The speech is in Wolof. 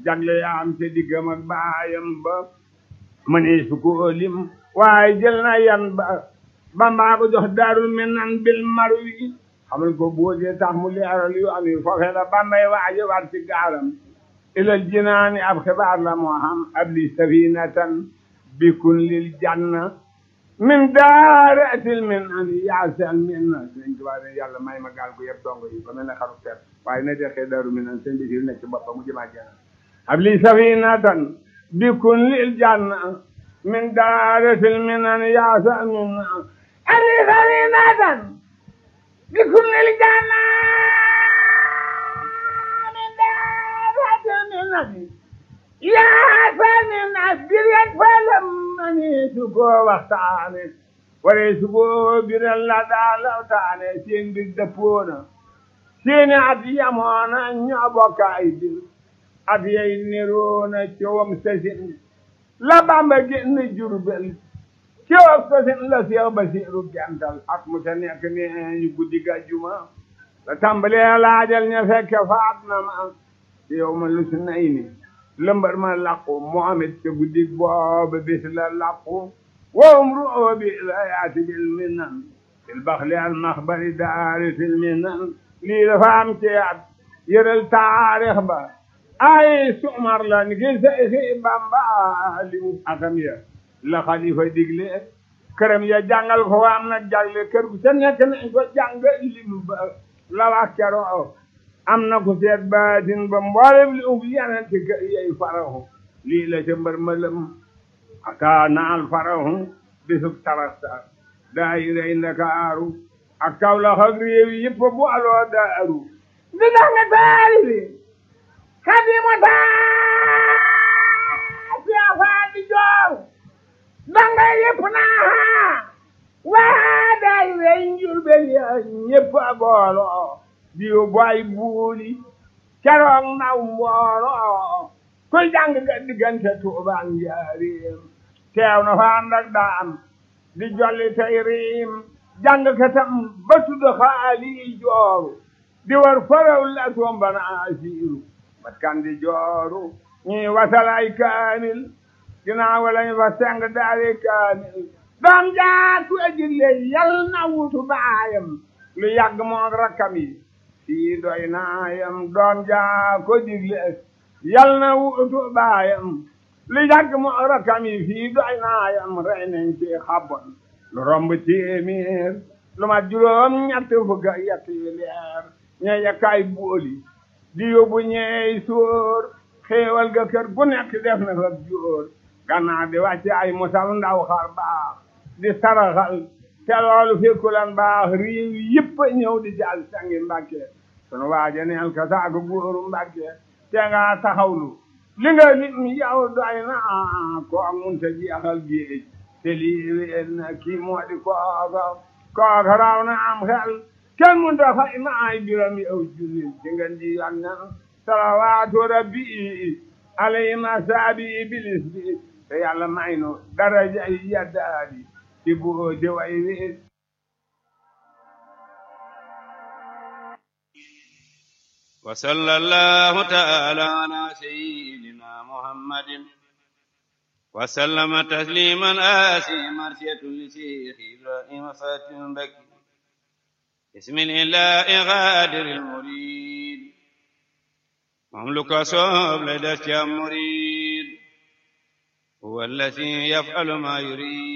jagle yaam te diggam ak baayam ba mënee su ko lim waaye jël na yan ba bambaa ko jox daarul minan bil marwi xamal ko boodee tax mu leeral yu am yi foofee la bambay waaje war ci gaalam ilal jinaani ab xibaar la moo xam ab li safinatan bikun lil janna min daaratil min an yaasal min na sëñ Tuubaa ne yàlla may ma gaal gu yëpp dongo yi ba mel ne xaru ter waaye na dexee daaru min an sëñ bi si nekk ci boppam mu jëmaa janna ab li safinatan bikun lil janna min daaratil min an yaasal min na ab li safinatan bikun lil janna yaa sani nas biret falam mani su ko waxtaane ware su ko biral la daa lawtaane seen mbir dëppoona seeni at yamoona ñoo bokk ay bir at yay niroona coowam sasin la Bamba génn Jurbel coowam sasin la Seex Basiiru gental ak mu ta nekk ne ñu guddi gàjjuma la tàmbalee laajal ña fekke faat na ma yow ma lu si nay ni lëmbar ma làqu Muhammad ca guddi booba bis la làqu wowum ru'oo bi la yaati bil minan fil baxli al maxbari daari fil minan lii dafa am ci at yëral taarix ba ay sumar la ni ki Seexi Bamba li mu akam ya la xalifa digle këram ya jàngal ko am na jagle kër gu ca nekk nañ ko jàng lim ba la wax keroo am na ku seet baatin ba mboolem li ub yenente ka yey farahu lii la ca mbër mëlëm aka naal farahu bisub tarasta daayirey ndakaaru ak Kawlax ak réew yi yëpp bu aloo daaru di dax nga taari bi xadimu taa siafaa di joor danga yëpp naa waa daayirey njurbel ya ñëpp a booloo diw boy buuli keroog naw mbooloo kuy jàng nga diggante Tuubaa njaareem teew na fa ànd ak daam di jolli tey riim jàng katam ba tudd xaali jooru di war faraw la tombana asiiru bat kan di jooru ñii wasalay kaamil ginnaaw lañ fa seng daari kaamil doom jaa ku ejille yal na wutu baayam lu yàgg moog rakkam yi fii doy naayam doom jaa ko digle yal na wutu baayam lu yàgg moog rakkam yi fii doy naayam rey nañ ci xabon lu romb téeméer lu ma juróom ñett fukk ak yett yi leer ñe yakkaay booli di yóbbu ñeey sóor xéewal ga kër gu nekk def na fa jóor gannaaw di wàcce ay musal ndaw xar baax di saraxal te loolu fekkulan baax réew yëpp a ñëw di jàll sangi mbàkke sunu waaja neel ka saaku góoru mbàkke te nga taxawlu li nga lim yow doy na ko munta jeexal géej te lii wéen na kii moo di kooka kooka raw na am xel kenn munta fay ma ay biram yow jullil ci ngeen ji yoon na salawaatu rabbi alayhi masaabi bilis bi te yàlla may nu daraja yi yaddaadi ci boo di way wi wa sallallahu ta'ala ala sayyidina muhammadin wa sallama tasliman asi marsiyatun li shaykh ibrahim fatim baki bismillahi ghadiril murid mamluka sob la das ca murid huwa allati yaf'alu ma yurid